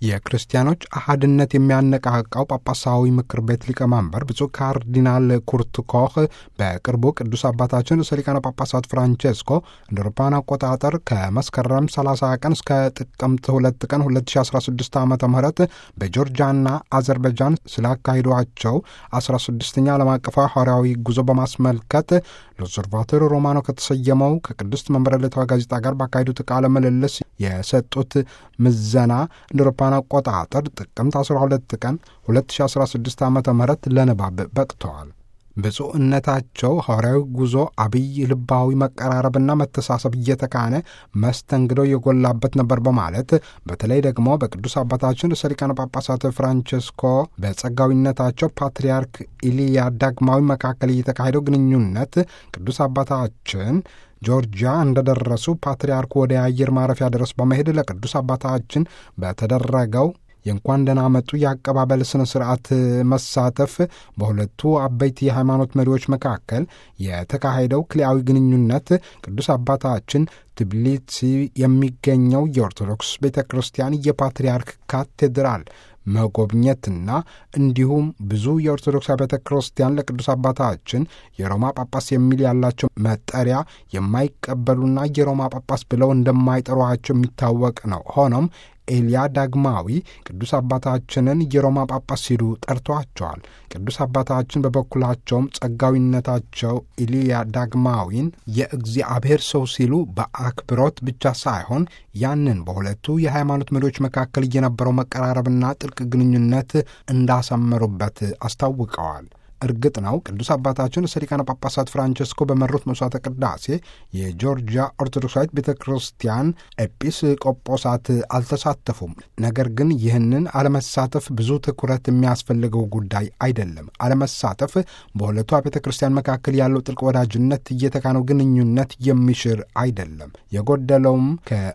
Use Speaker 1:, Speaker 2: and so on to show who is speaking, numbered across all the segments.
Speaker 1: የክርስቲያኖች አህድነት የሚያነቃቃው ጳጳሳዊ ምክር ቤት ሊቀመንበር ብፁዕ ካርዲናል ኩርት ኮህ በቅርቡ ቅዱስ አባታችን ርዕሰ ሊቃነ ጳጳሳት ፍራንቼስኮ እንደ አውሮፓውያን አቆጣጠር ከመስከረም 30 ቀን እስከ ጥቅምት 2 ቀን 2016 ዓ ም በጆርጂያና አዘርባይጃን ስላካሂዷቸው 16ኛ ዓለም አቀፋዊ ሐዋርያዊ ጉዞ በማስመልከት ሎዘርቫቶሪ ሮማኖ ከተሰየመው ከቅድስት መንበረ ልተዋ ጋዜጣ ጋር ባካሄዱት ቃለ ምልልስ የሰጡት ምዘና እንደ አውሮፓውያን አቆጣጠር ጥቅምት 12 ቀን 2016 ዓ ም ለንባብ በቅተዋል። ብፁዕነታቸው ሐዋርያዊ ጉዞ አብይ ልባዊ መቀራረብና መተሳሰብ እየተካነ መስተንግዶ የጎላበት ነበር በማለት በተለይ ደግሞ በቅዱስ አባታችን ርዕሰ ሊቃነ ጳጳሳት ፍራንቸስኮ በጸጋዊነታቸው ፓትርያርክ ኢልያ ዳግማዊ መካከል እየተካሄደው ግንኙነት ቅዱስ አባታችን ጆርጂያ እንደደረሱ ፓትርያርኩ ወደ አየር ማረፊያ ድረስ በመሄድ ለቅዱስ አባታችን በተደረገው የእንኳን ደህና መጡ የአቀባበል ስነ ስርዓት መሳተፍ በሁለቱ አበይት የሃይማኖት መሪዎች መካከል የተካሄደው ክልያዊ ግንኙነት ቅዱስ አባታችን ትብሊሲ የሚገኘው የኦርቶዶክስ ቤተ ክርስቲያን የፓትርያርክ ካቴድራል መጎብኘትና እንዲሁም ብዙ የኦርቶዶክስ ቤተ ክርስቲያን ለቅዱስ አባታችን የሮማ ጳጳስ የሚል ያላቸው መጠሪያ የማይቀበሉና የሮማ ጳጳስ ብለው እንደማይጠሯቸው የሚታወቅ ነው። ሆኖም ኤልያ ዳግማዊ ቅዱስ አባታችንን የሮማ ጳጳስ ሲሉ ጠርቷቸዋል። ቅዱስ አባታችን በበኩላቸውም ጸጋዊነታቸው ኤልያ ዳግማዊን የእግዚአብሔር ሰው ሲሉ በአክብሮት ብቻ ሳይሆን ያንን በሁለቱ የሃይማኖት መሪዎች መካከል የነበረው መቀራረብና ጥልቅ ግንኙነት እንዳሰመሩበት አስታውቀዋል። እርግጥ ነው ቅዱስ አባታችን ርዕሰ ሊቃነ ጳጳሳት ፍራንቸስኮ በመሩት መስዋዕተ ቅዳሴ የጆርጂያ ኦርቶዶክሳዊት ቤተ ክርስቲያን ኤጲስ ቆጶሳት አልተሳተፉም። ነገር ግን ይህንን አለመሳተፍ ብዙ ትኩረት የሚያስፈልገው ጉዳይ አይደለም። አለመሳተፍ በሁለቱ ቤተ ክርስቲያን መካከል ያለው ጥልቅ ወዳጅነት እየተካነው ግንኙነት የሚሽር አይደለም። የጎደለውም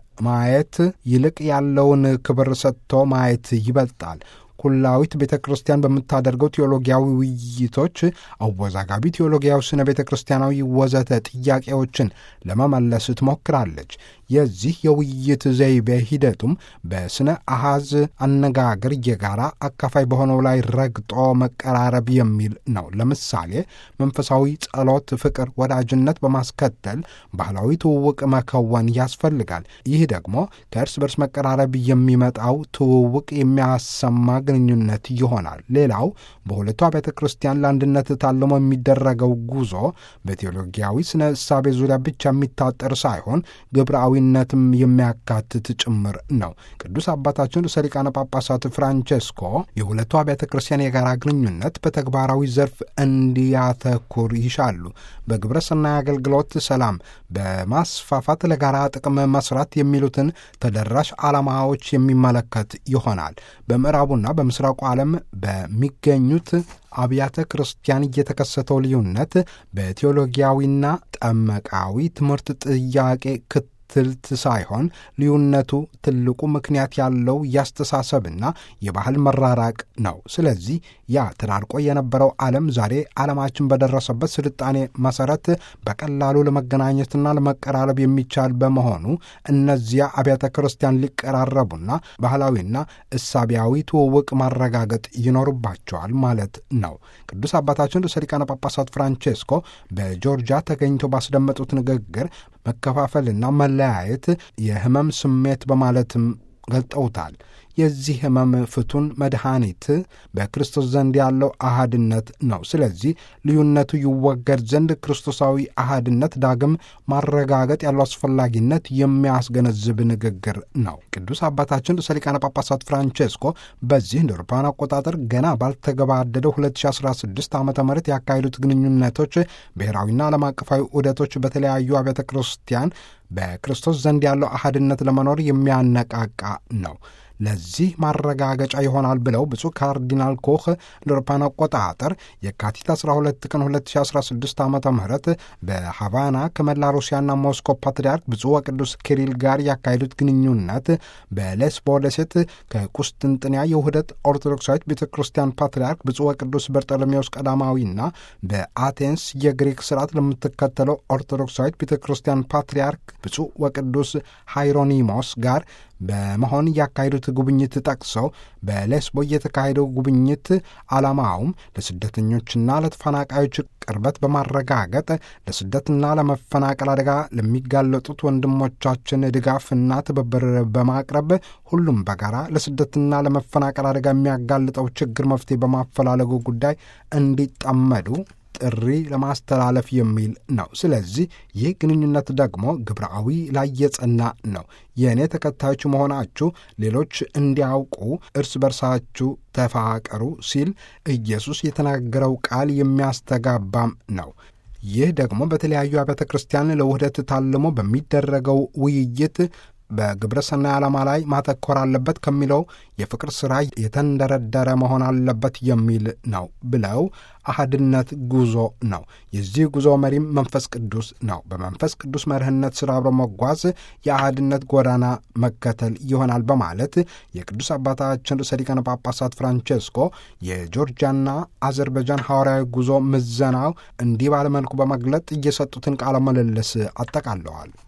Speaker 1: ከማየት ይልቅ ያለውን ክብር ሰጥቶ ማየት ይበልጣል። ኩላዊት ቤተ ክርስቲያን በምታደርገው ቴዎሎጊያዊ ውይይቶች አወዛጋቢ ቴዎሎጊያዊ ስነ ቤተ ክርስቲያናዊ ወዘተ ጥያቄዎችን ለመመለስ ትሞክራለች። የዚህ የውይይት ዘይቤ ሂደቱም በስነ አሃዝ አነጋገር የጋራ አካፋይ በሆነው ላይ ረግጦ መቀራረብ የሚል ነው። ለምሳሌ መንፈሳዊ ጸሎት፣ ፍቅር፣ ወዳጅነት በማስከተል ባህላዊ ትውውቅ መከወን ያስፈልጋል። ይህ ደግሞ ከእርስ በርስ መቀራረብ የሚመጣው ትውውቅ የሚያሰማ ግንኙነት ይሆናል። ሌላው በሁለቱ አብያተ ክርስቲያን ለአንድነት ታልሞ የሚደረገው ጉዞ በቴዎሎጊያዊ ስነ እሳቤ ዙሪያ ብቻ የሚታጠር ሳይሆን ግብረአዊነትም የሚያካትት ጭምር ነው። ቅዱስ አባታችን ርዕሰ ሊቃነ ጳጳሳት ፍራንቼስኮ የሁለቱ አብያተ ክርስቲያን የጋራ ግንኙነት በተግባራዊ ዘርፍ እንዲያተኩር ይሻሉ። በግብረ ሰናይ አገልግሎት፣ ሰላም በማስፋፋት ለጋራ ጥቅም መስራት የሚሉትን ተደራሽ ዓላማዎች የሚመለከት ይሆናል። በምዕራቡና በምስራቁ ዓለም በሚገኙት አብያተ ክርስቲያን እየተከሰተው ልዩነት በቴዎሎጊያዊና ጠመቃዊ ትምህርት ጥያቄ ክትልት ሳይሆን ልዩነቱ ትልቁ ምክንያት ያለው ያስተሳሰብና የባህል መራራቅ ነው። ስለዚህ ያ ተራርቆ የነበረው ዓለም ዛሬ ዓለማችን በደረሰበት ስልጣኔ መሰረት በቀላሉ ለመገናኘትና ለመቀራረብ የሚቻል በመሆኑ እነዚያ አብያተ ክርስቲያን ሊቀራረቡና ባህላዊና እሳቢያዊ ትውውቅ ማረጋገጥ ይኖርባቸዋል ማለት ነው። ቅዱስ አባታችን ርዕሰ ሊቃነ ጳጳሳት ፍራንቼስኮ በጆርጂያ ተገኝተው ባስደመጡት ንግግር መከፋፈልና መለያየት የሕመም ስሜት በማለትም ገልጠውታል። የዚህ ሕመም ፍቱን መድኃኒት በክርስቶስ ዘንድ ያለው አሃድነት ነው። ስለዚህ ልዩነቱ ይወገድ ዘንድ ክርስቶሳዊ አሃድነት ዳግም ማረጋገጥ ያለው አስፈላጊነት የሚያስገነዝብ ንግግር ነው። ቅዱስ አባታችን ርዕሰ ሊቃነ ጳጳሳት ፍራንቼስኮ በዚህ እንደ አውሮፓውያን አቆጣጠር ገና ባልተገባደደው 2016 ዓ ም ያካሄዱት ግንኙነቶች ብሔራዊና ዓለም አቀፋዊ ዑደቶች በተለያዩ አብያተ ክርስቲያን በክርስቶስ ዘንድ ያለው አሃድነት ለመኖር የሚያነቃቃ ነው። ለዚህ ማረጋገጫ ይሆናል ብለው ብፁዕ ካርዲናል ኮህ ለአውሮፓውያን አቆጣጠር የካቲት 12 ቀን 2016 ዓ ም በሃቫና ከመላ ሩሲያና ሞስኮ ፓትርያርክ ብፁዕ ወቅዱስ ኪሪል ጋር ያካሄዱት ግንኙነት በሌስቦ ደሴት ከቁስጥንጥንያ የውህደት ኦርቶዶክሳዊት ቤተ ክርስቲያን ፓትርያርክ ብፁዕ ወቅዱስ በርጠሎሜዎስ ቀዳማዊና በአቴንስ የግሪክ ስርዓት ለምትከተለው ኦርቶዶክሳዊት ቤተ ክርስቲያን ፓትርያርክ ብፁዕ ወቅዱስ ሃይሮኒሞስ ጋር በመሆን ያካሄዱት ጉብኝት ጠቅሰው በሌስቦ የተካሄደው ጉብኝት ዓላማውም ለስደተኞችና ለተፈናቃዮች ቅርበት በማረጋገጥ ለስደትና ለመፈናቀል አደጋ ለሚጋለጡት ወንድሞቻችን ድጋፍና ትብብር በማቅረብ ሁሉም በጋራ ለስደትና ለመፈናቀል አደጋ የሚያጋልጠው ችግር መፍትሄ በማፈላለጉ ጉዳይ እንዲጠመዱ ጥሪ ለማስተላለፍ የሚል ነው። ስለዚህ ይህ ግንኙነት ደግሞ ግብረአዊ ላይ የጸና ነው። የእኔ ተከታዮች መሆናችሁ ሌሎች እንዲያውቁ እርስ በርሳችሁ ተፋቀሩ ሲል ኢየሱስ የተናገረው ቃል የሚያስተጋባም ነው። ይህ ደግሞ በተለያዩ አብያተ ክርስቲያን ለውህደት ታልሞ በሚደረገው ውይይት በግብረ ሰናይ ዓላማ ላይ ማተኮር አለበት ከሚለው የፍቅር ሥራ የተንደረደረ መሆን አለበት የሚል ነው ብለው አህድነት ጉዞ ነው። የዚህ ጉዞ መሪም መንፈስ ቅዱስ ነው። በመንፈስ ቅዱስ መርህነት ስራ አብሮ መጓዝ የአህድነት ጎዳና መከተል ይሆናል በማለት የቅዱስ አባታችን ርዕሰ ሊቃነ ጳጳሳት ፍራንቼስኮ የጆርጂያና አዘርባይጃን ሐዋርያዊ ጉዞ ምዘናው እንዲህ ባለመልኩ በመግለጥ እየሰጡትን ቃለ ምልልስ አጠቃለዋል።